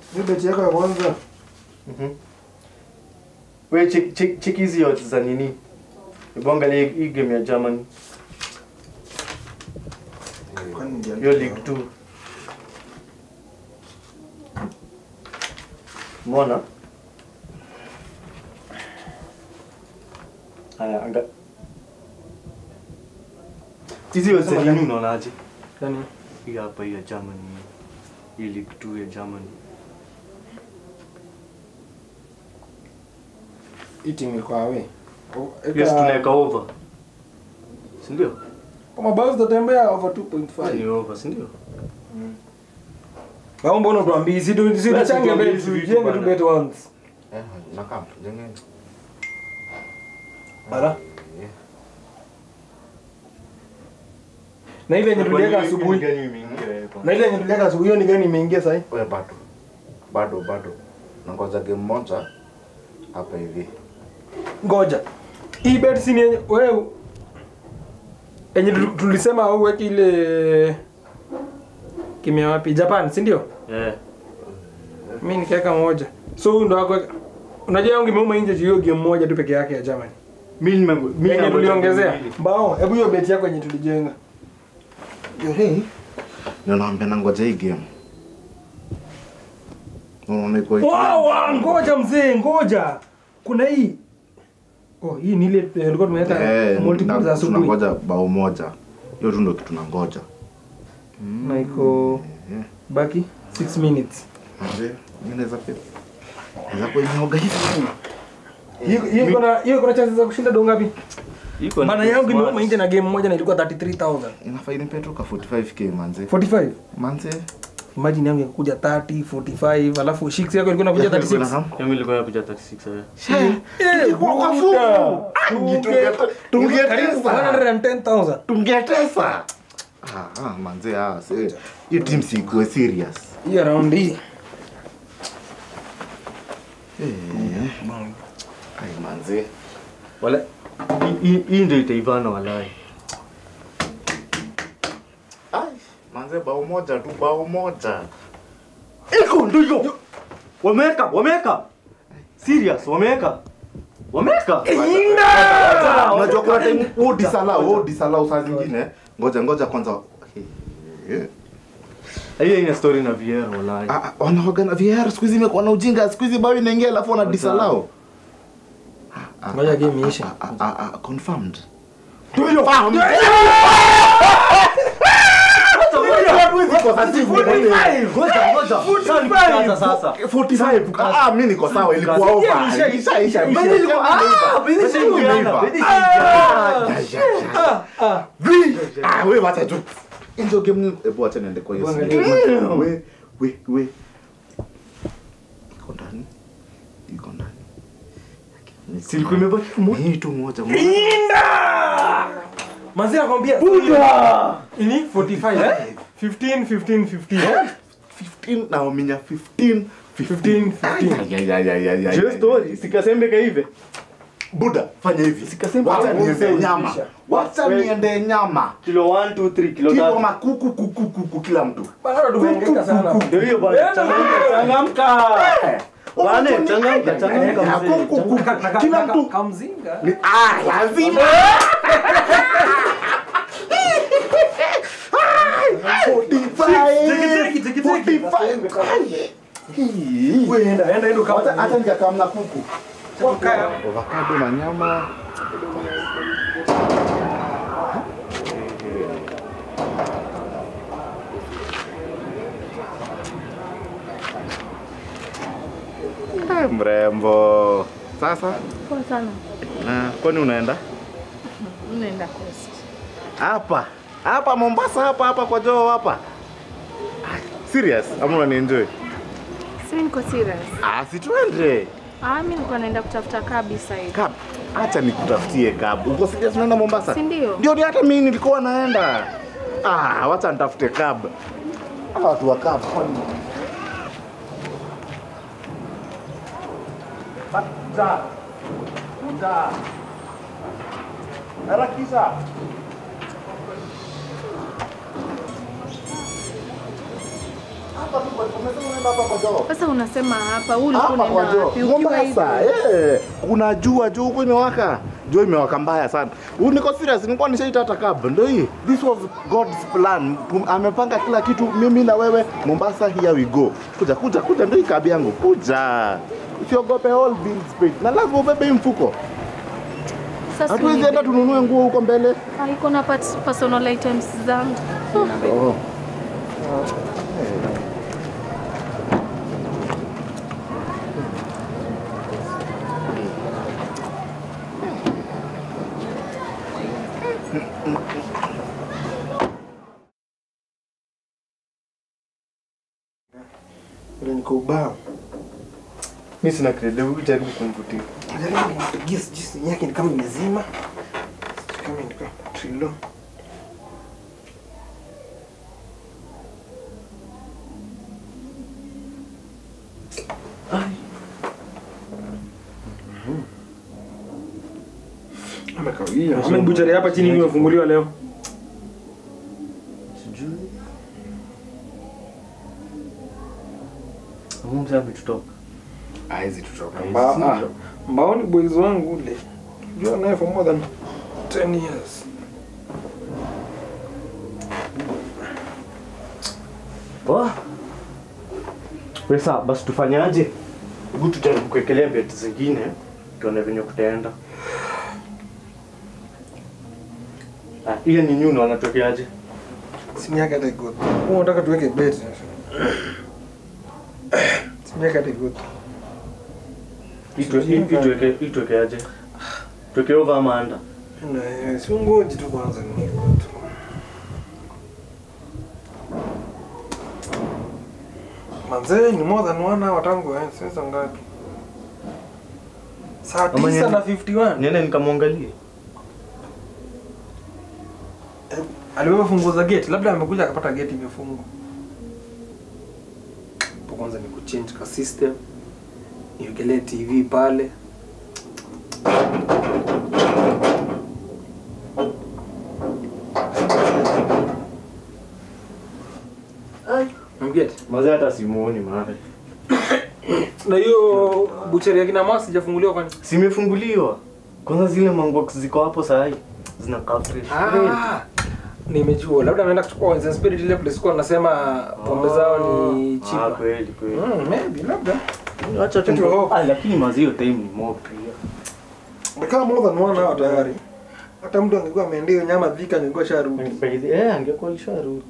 Hii beti yako ya kwanza. Mhm. We check check check hizi odds za nini? Hebu angalia hii game ya Germany. Kwani ndio. Hiyo League 2. Mbona? Haya, anga. Hizi odds za nini unaonaje? Yaani Hii hapa hii ya Germany. Hii League 2 ya Germany. hii timu iko awe. Yes, tunaweka over. Si ndio? Kama bao zitatembea over Ni 2.5. over, si ndio? Au mbona tuambii si tu si Basi tuchange tuambie bet hizi vitu tujenge tu bana. bet once. Eh, nakam, jengeni. Ala. Na ile yenye tuliweka asubuhi. Na ile yenye tuliweka asubuhi hiyo ni gani imeingia sasa? Wewe bado. Bado bado. Nangoja game moja hapa hivi. Ngoja. Hii bet si ni yenye wewe yenye tu- tulisema au weke ile kimya wapi? Japan, si ndio? Eh. Mimi nikaweka moja. So huyu ndo wako Unajua yangu imeuma nje juu hiyo game moja tu peke yake ya Germany. Mimi nime mimi Yenye nangoja tuliongezea. mbili. Mbao, hebu hiyo bet yako yenye tulijenga. Yo hii. Ninaambia nangoja hii game. Unaona iko hii. Wow, wow, ngoja mzee, ngoja. Kuna hii. Oh, hii ni ile eh, tulikuwa tumeweka Eh, multiple za na- asubuhi. tunangoja bao moja. Hiyo tu ndio kitu nangoja. Na iko Eh. baki 6 minutes. Mzee, mimi naweza pia. Naweza kwa nyoga hivi. Hiyo hiyo iko na hiyo iko na chances za kushinda do ngapi? Iko Bana yangu imeuma nje na game moja na ilikuwa 33000. Inafaa inipe tu ka 45k manze. 45. Manze. Imagine yangu ingekuja 30, 45, alafu shiksi yako ilikuwa inakuja 36. Mimi nilikuwa nakuja 36 eh. Eh, kwa buda. Tunge- Tunge- tunge- karibu tungetesa. 110,000. tungetesa ah, ah, manze ah, se- hiyo team sikuwe serious Hiyo round hii. eh, ai manze Wala hii- hii- hii ndio itaivana walai. ai manze bao moja tu bao moja Iko ndio hiyo. Wameweka, wameweka. Serious, wameweka. Wameweka. unajua kuna time wewe disalau wewe disalau saa zingine ngoja ngoja kwanza Eh, Hiyo ina story na Vieira walai. ah, ah, wanaoga na VR siku hizi imekuwa na ujinga siku hizi bao inaingia alafu wana disalau Ngoja game iishe. ah, ah, ah, ah, confirmed Ngoja, ngoja. Sasa nikianza sasa. 45 ah mimi niko sawa ilikuwa over Isha- isha isha Beni ilikuwa- ah, Beni Beni ilikuwa- imeiva. Beni Ah, ilikuwa- ya, ya, ya. Vi! Ah, we wacha tu hizo game ni hebu acha niende kwa hiyo simu. Angalia. we we we iko ndani iko ndani Si ilikuwa imebaki moja. hii tu moja moja. Inda! Manzi nakwambia Buda! Ini 45 eh? 15 15 15. 15 na uminya 15 15 15. Ay, ay, ay, ay, ay, ay, Je ay. story sikasembe kaive. buda fanya hivi Sikasema wacha hapo niende useme nyama kisha. wacha We- niende nyama Kilo 1 2 3 kilo kilo 3. makuku kuku kuku kila mtu Bana tumeongeka sana. Ndio hiyo bwana. Enda, Changamka, changamka. Bwana, changamka, changamka Eh, mzee. kuku, kuku. Ka- ka- kila ka- mtu kamzinga. Ni- ah lazima Tiki, tiki, tiki, tiki. Wewe enda enda enda kama hata nikakamna kuku Kaya. avocado na nyama Eh, mrembo sasa Poa sana. na kwani unaenda Unaenda Coast. hapa hapa mombasa hapa hapa kwa joo hapa Ah, serious ama unanienjoy Si niko serious. ah si tuende Ah, mimi nilikuwa naenda kutafuta kabisa hivi. Cab. Acha nikutafutie cab. Uko serious unaenda Mombasa? Si ndio? Ndio ni hata mimi nilikuwa naenda. Ah, wacha nitafute cab. Hawa watu wa cab kwani Kuja. Kuja. Harakisha. Hapa tu kwa Umesema unaenda hapa kwa job. Sasa unasema hapa, huu ulikuwa Hapa unaenda kwa job. wapi? Ukiwa hivi. Mombasa, eh. Kuna jua juu huko imewaka. Jua imewaka mbaya sana. Huu niko serious, nilikuwa nishaita hata cab. Ndio hii. This was God's plan. Tum- Amepanga kila kitu mimi na wewe Mombasa here we go. Kuja kuja kuja ndio hii cab yangu. Kuja. Usiogope all bills paid. Na lazima ubebe hii mfuko. Sasa Hatuwezi ni- enda tununue nguo huko mbele. Ah, iko na part- personal items zangu. Oh. Vile niko ubao. Mimi sina credit, hebu jaribu kumvutia. Jaribu gis jinsi yake ni kama imezima. Sijui Kama ni kama trilo. Amekawia. Ame buchari hapa chini imefunguliwa leo. Sijui. Mungu sasa ametutoka. Haizi tutoka. Haizi Mbao, ah, tutoka. mbao ni boys wangu ule. Jua naye for more than 10 years. Oh. Pesa basi tufanyaje? Hebu tujaribu kuwekelea bet zingine tuone venye kutaenda. Ah, ile ni nyuno wanatokeaje? Simu yake hata iko. Wewe unataka tuweke bet. Simu yake hata iko. Hii tu- hii- hii tuweke hii tuwekeaje? Tuweke over ama under? Na si ngoji tu kwanza ni tu. Manze ni more than one hour tangu eh, sasa ngapi? Saa Ama 9 niende- na 51. Niende nikamwangalie. Alibeba funguo za gate, labda amekuja akapata gate imefungwa. Hapo kwanza ni kuchange ka system. Niwekelee TV pale. Mgeti. Mazee hata simuoni mahali. Na hiyo buchari ya kina Masi sijafunguliwa kwani? Simefunguliwa. Kwanza zile mangox ziko hapo saa hii zinakaa fresh. Ah, nimejua labda ameenda kuchukua Wines Spirit ile place kwa nasema pombe zao ni Ah, cheaper. kweli kweli. Mm, maybe labda. Acha tu. Kitu hope. Ah, lakini mazee hiyo time ni mob pia. Kama more than one hour tayari. Hata mtu angekuwa ameendea hiyo nyama dhika angekuwa sharudi. Eh, angekuwa alisharudi.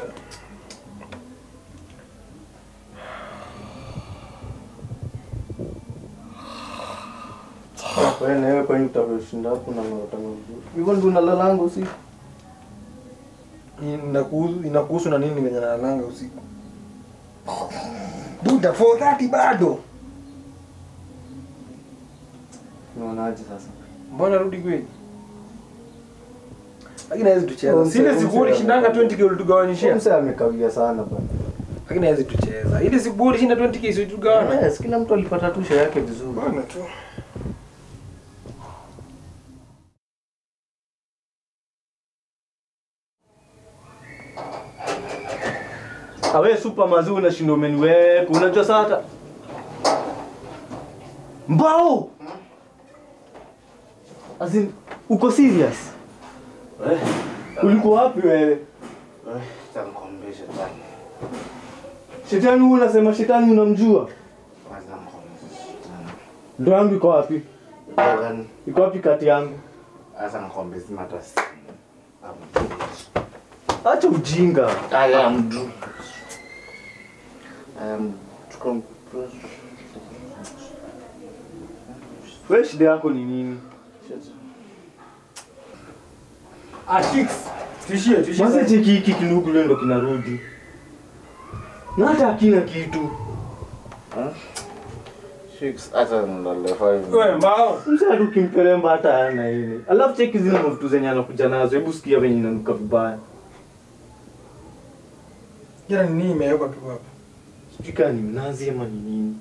Wewe na wewe kwani utashinda hapo na ngota ngota. Hivyo ndio unalalango usiku. Inakuhusu inakuhusu na nini venye nalanga usiku? Buda 4:30 bado. Unaonaje sasa? Mbona rudi kweli? Lakini hawezi tucheza. Mse- Sile siku mse- ulishindanga 20k ulitugawanyishia. Mse amekawia sana bwana. Lakini hawezi tucheza. Ile siku ulishinda 20k si tugawana. Yes, kila mtu alipata tusha yake vizuri. Bana tu. Awe super mazuri unashinda umeniweka. Unajua sasa hata Mbao. As in, uko serious? Eh, ulikuwa wapi wewe? Nikwambie shetani. Shetani huyu unasema shetani unamjua? Kwanza nikwambie shetani. Ndo yangu iko wapi? Logan, Iko wapi kati yangu? Sasa nikwambie sina hata simu. Acha ujinga. I am drunk. I am drunk. Wewe shida yako ni nini? Ah, chicks. Tishie, tishie. Basi cheki hiki kinugu leo ndo kinarudi. Na hata hakina kitu. Chicks, hata nilale five. Wewe mbao. Msa hata ukimperemba hata hana ile. Alafu cheki zile mavitu zenye anakuja nazo. Hebu sikia venye inanuka vibaya. Jana ni nini imewekwa tu hapa? Sijui kama ni mnazi ama ni nini.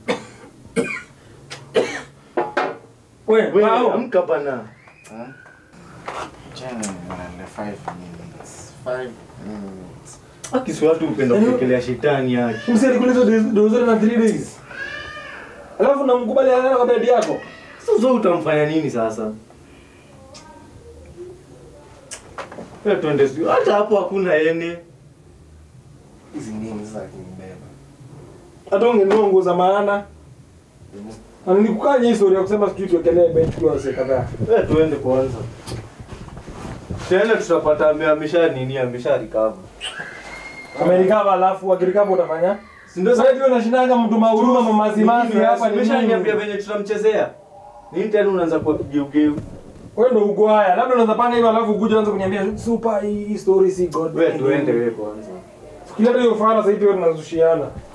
Wewe Wewe mbao. amka bana. Jana nilale five minutes. Five minutes. Akisi watu upenda kuwekelea shetani yake. Msi alikuliza dozori na 3 days. Alafu namkubali analala kwa bedi yako. Sasa utamfanya nini sasa? Wewe twende sio. Hata hapo hakuna ene. Hizi nini sasa kimbeba? Hata ungenunua nguo za maana. Na nilikukanya historia ya kusema sijui tuwekelee bed kwa wase kadhaa. Wewe tuende kwanza. Tena tutapata ame- amesha nini amesha recover. Amerikava alafu akirikava utafanya? Si ndio Sasa hivi unashindanga mtu mahuruma mamazimazi hapa ni Nimeshaniambia nini? venye tutamchezea. Nini tena unaanza kwa kigeugeu? Wewe ndo uko haya. Labda unaweza panga hivyo alafu ukuje uanze kuniambia super hii story si god. Wewe tuende wewe kwanza. Kila hiyo fara sasa hivi tunazushiana.